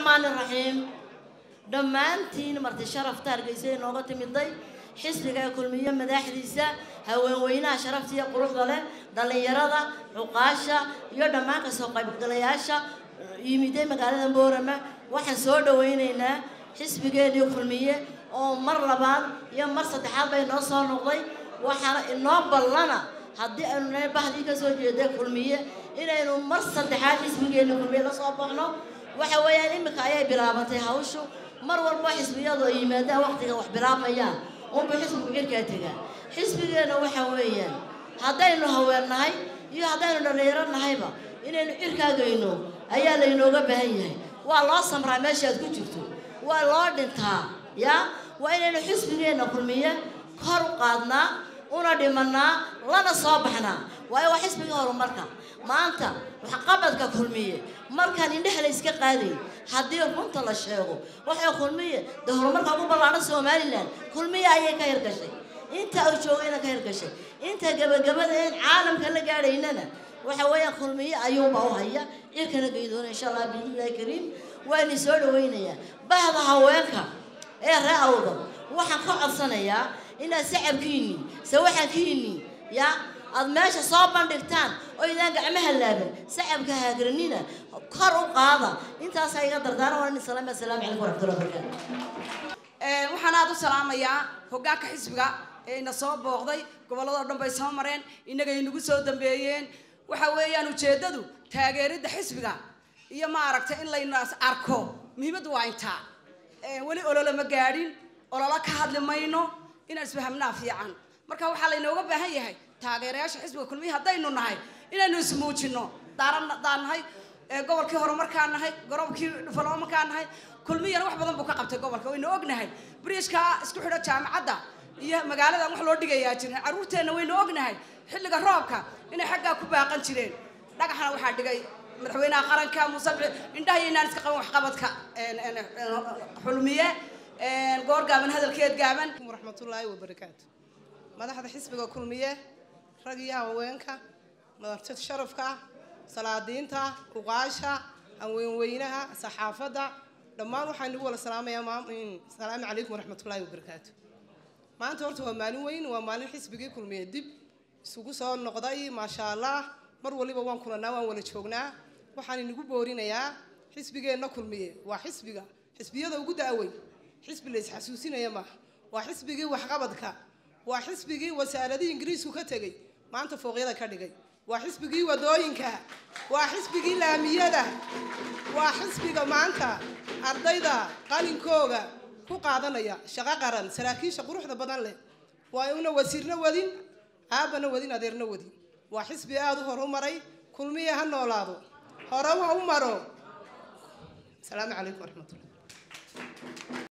raxmaani raxiim dhammaantiin marti sharafta hargeysa inooga timiday xisbiga ee kulmiye madaxdiisa haweenweynaha sharafta iyo quruxda leh dhallinyarada cuqaasha iyo dhammaan kasoo qaybgalayaasha yimiday magaalada boorama waxaan soo dhawaynaynaa xisbigeenii kulmiye oo mar labaad iyo mar saddexaad bay noo soo noqday waxaana inoo ballana haddii aynu nahay bahdii kasoo jeeday kulmiye inaynu mar saddexaad xisbigeenii kulmiye la soo baxno waxa weeyaan iminka ayay bilaabantay hawshu mar walba xisbiyadu ay yimaadaan waqtiga wax bilaabayaan unba xisbigu cirkaa tegaa xisbigeenna waxa weeyaan haddaynu haweennahay iyo haddaynu dhallinyaro nahayba inaynu cirkaagayno ayaa laynooga baahan yahay waa loo samraa meeshaad ku jirto waa loo dhintaa yaa waa inaynu xisbigeenna kulmiye kor u qaadnaa una dhimanaa lana soo baxnaa waayo waa xisbigii horumarka maanta waxqabadka kulmiye markaan indheha la iska qaadayn haddii runta la sheego waxay kulmiye dee horumarka ugu ballaadhan somalilan kulmiye ayay ka hirgashay inta uu joogayna ka hirgashay inta gabagabada een caalamka la gaadhaynana waxa weeyaan kulmiye ayuunba u haya cirkana geydoona insha allah biidnillahi kariim waani soo dhawaynayaa bahda haweenka ee ree awda waxaan ka codsanayaa inaad sacabkiinni sawaxankiinni yaa aad meesha soo bandhigtaan oo idaan gacmaha laaban sacabka haagranina kor u qaada intaasaa iga dardaara waa nin salaam assalaamu calaykum waraxmatullahi wabarakaatu waxaan aada u salaamayaa hoggaanka xisbiga ee ina soo booqday gobolladoo dhan bay soo mareen innaga inagu soo dambeeyeen waxa weeyaan ujeeddadu taageeridda xisbiga iyo maaragtay in layna arko muhiimaddu waa intaa weli olole ma gaadhin ololo ka hadli mayno inaan isfahamnaa fiican marka waxaa laynooga baahan yahay taageerayaasha xisbiga kulmiya haddaynu nahay inaynu ismuujino daaradaan nahay gobolkii horumarkaa nahay gorobkii dhufaloomakaa nahay kulmiyana wax badan buu ka qabtay gobolka waynu ognahay bridgka isku xidho jaamacadda iyo magaaladan wax loo dhigayaa jirin carruurteenna waynu ognahay xilliga roobka inay xaggaa ku baaqan jireen dhagaxna waxaa dhigay madaxweynaha qaranka muuse indhaha iyo inaan iska qaban waxqabadka xulmiye goor gaaban hadalkeed gaaban waraxmatullaahi wabarakaatu madaxda xisbiga kulmiye rag iyo haweenka madartid sharafka salaadiinta uqaasha haweenweynaha saxaafadda dhammaan waxaan igu wala salaamayaa salaamu calaykum waraxmatullaahi wabarakaatu maanta horta waa maalin weyn waa maalin xisbigii kulmiye dib isugu soo noqday maasha allah mar waliba waan kulanaa waan wala joognaa waxaan inagu boorinayaa xisbigeenna kulmiye waa xisbiga xisbiyada ugu da'weyn xisbi la isxasuusinaya maaha waa xisbigii waxqabadka waa xisbigii wasaaradii ingiriisku ka tegey maanta fooqyada ka dhigay waa xisbigii wadooyinka waa xisbigii laamiyada waa xisbiga maanta ardayda qalinkooga ku qaadanaya shaqo qaran saraakiisha quruxda badan leh waa una wasiirna wadin aabana wadin adeerna wadin waa xisbi aada u horumaray kulmiya ha noolaado hore ha u maro asalaamu calaykum waraxmatullah